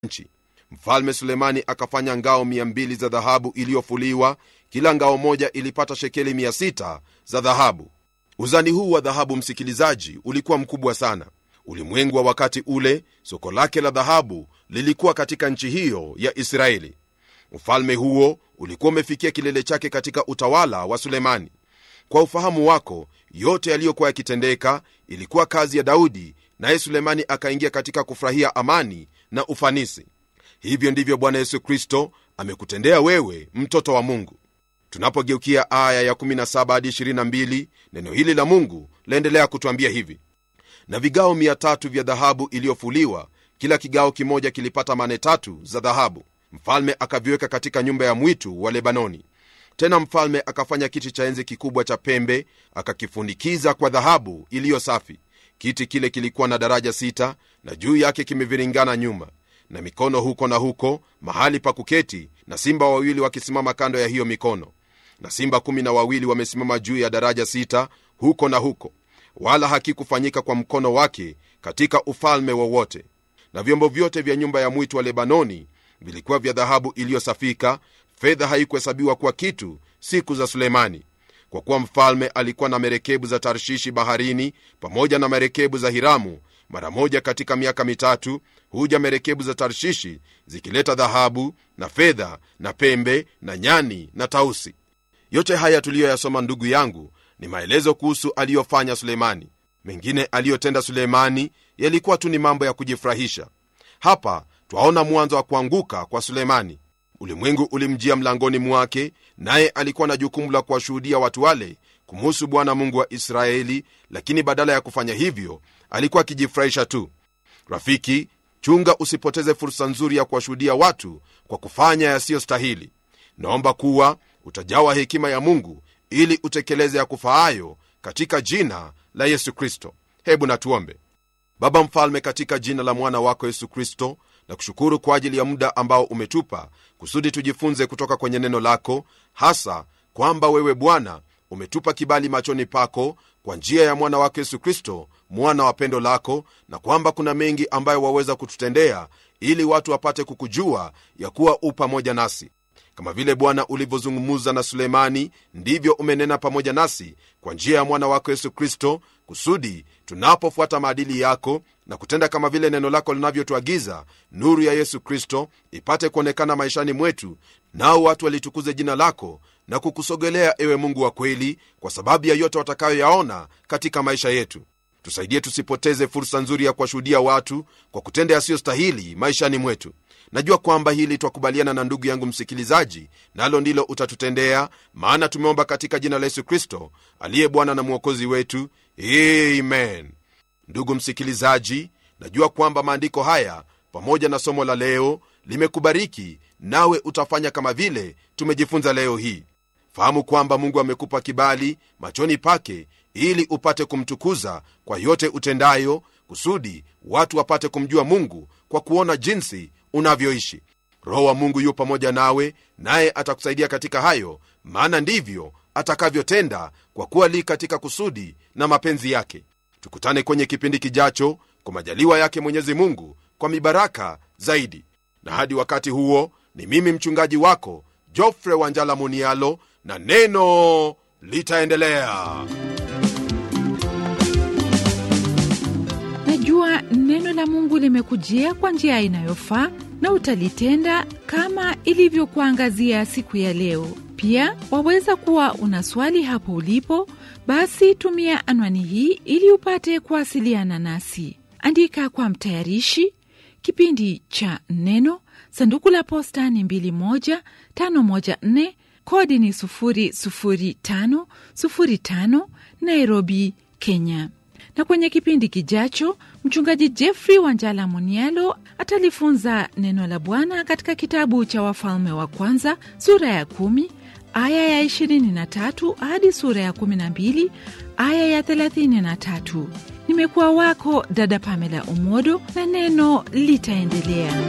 nchi mfalme sulemani akafanya ngao 200 za dhahabu iliyofuliwa kila ngao moja ilipata shekeli 600 za dhahabu uzani huu wa dhahabu msikilizaji ulikuwa mkubwa sana ulimwengu wa wakati ule soko lake la dhahabu lilikuwa katika nchi hiyo ya israeli ufalme huo ulikuwa umefikia kilele chake katika utawala wa sulemani kwa ufahamu wako yote yaliyokuwa yakitendeka ilikuwa kazi ya daudi naye sulemani akaingia katika kufurahia amani na ufanisi hivyo ndivyo bwana yesu kristo amekutendea wewe mtoto wa mungu tunapogeukia aya ya 17 hadi 22 neno hili la mungu laendelea kutwambia hivi na vigao 300 vya dhahabu iliyofuliwa kila kigao kimoja kilipata mane tatu za dhahabu mfalme akaviweka katika nyumba ya mwitu wa lebanoni tena mfalme akafanya kiti cha enzi kikubwa cha pembe akakifunikiza kwa dhahabu iliyo safi kiti kile kilikuwa na daraja sita na juu yake kimeviringana nyuma na mikono huko na huko mahali pa kuketi na simba wawili wakisimama kando ya hiyo mikono na simba kumi na wawili wamesimama juu ya daraja sita huko na huko wala hakikufanyika kwa mkono wake katika ufalme wowote na vyombo vyote vya nyumba ya mwitu wa lebanoni vilikuwa vya dhahabu iliyosafika fedha haikuhesabiwa kuwa kitu siku za sulemani kwa kuwa mfalme alikuwa na merekebu za tarshishi baharini pamoja na merekebu za hiramu mara moja katika miaka mitatu huja merekebu za tarshishi zikileta dhahabu na fedha na pembe na nyani na tausi yote haya tuliyoyasoma ndugu yangu ni maelezo kuhusu aliyofanya sulemani mengine aliyotenda sulemani yalikuwa tu ni mambo ya kujifurahisha hapa twaona mwanzo wa kuanguka kwa sulemani ulimwengu ulimjia mlangoni mwake naye alikuwa na jukumu la kuwashuhudia watu wale kumuhusu bwana mungu wa israeli lakini badala ya kufanya hivyo alikuwa akijifurahisha tu rafiki chunga usipoteze fursa nzuri ya kuwashuhudia watu kwa kufanya yasiyostahili naomba kuwa utajawa hekima ya mungu ili utekeleze ya kufaayo katika jina la yesu kristo hebu natuombe baba mfalme katika jina la mwana wako yesu kristo na kushukuru kwa ajili ya muda ambao umetupa kusudi tujifunze kutoka kwenye neno lako hasa kwamba wewe bwana umetupa kibali machoni pako kwa njia ya mwana wako yesu kristo mwana wa pendo lako na kwamba kuna mengi ambayo waweza kututendea ili watu wapate kukujua ya kuwa u pamoja nasi kama vile bwana ulivyozungumuza na sulemani ndivyo umenena pamoja nasi kwa njia ya mwana wako yesu kristo kusudi tunapofuata maadili yako na kutenda kama vile neno lako linavyotuagiza nuru ya yesu kristo ipate kuonekana maishani mwetu nao watu walitukuze jina lako na kukusogelea ewe mungu wa kweli kwa sababu ya yote watakayoyaona katika maisha yetu tusaidie tusipoteze fursa nzuri ya kuwashuhudia watu kwa kutenda yasiyostahili maishani mwetu najua kwamba hili twakubaliana na ndugu yangu msikilizaji nalo na ndilo utatutendea maana tumeomba katika jina la yesu kristo aliye bwana na mwokozi wetu amen ndugu msikilizaji najua kwamba maandiko haya pamoja na somo la leo limekubariki nawe utafanya kama vile tumejifunza leo hii fahamu kwamba mungu amekupa kibali machoni pake ili upate kumtukuza kwa yote utendayo kusudi watu wapate kumjua mungu kwa kuona jinsi unavyoishi roho wa mungu yu pamoja nawe naye atakusaidia katika hayo maana ndivyo atakavyotenda kwa kuwa li katika kusudi na mapenzi yake tukutane kwenye kipindi kijacho kwa majaliwa yake mwenyezi mungu kwa mibaraka zaidi na hadi wakati huo ni mimi mchungaji wako jofre wanjala munialo na neno litaendelea najua neno la mungu limekujia kwa njia inayofaa na utalitenda kama ilivyokuangazia siku ya leo pia waweza kuwa una swali hapo ulipo basi tumia anwani hii ili upate kuwasiliana nasi andika kwa mtayarishi kipindi cha neno sanduku la posta ni 21514 kodi ni 00505 nairobi kenya na kwenye kipindi kijacho mchungaji jeffrey wanjala munialo atalifunza neno la bwana katika kitabu cha wafalme wa kwanza sura ya kumi aya ya 23 hadi sura ya 12 aya ya 33 nimekuwa wako dada pamela umodo na neno litaendelea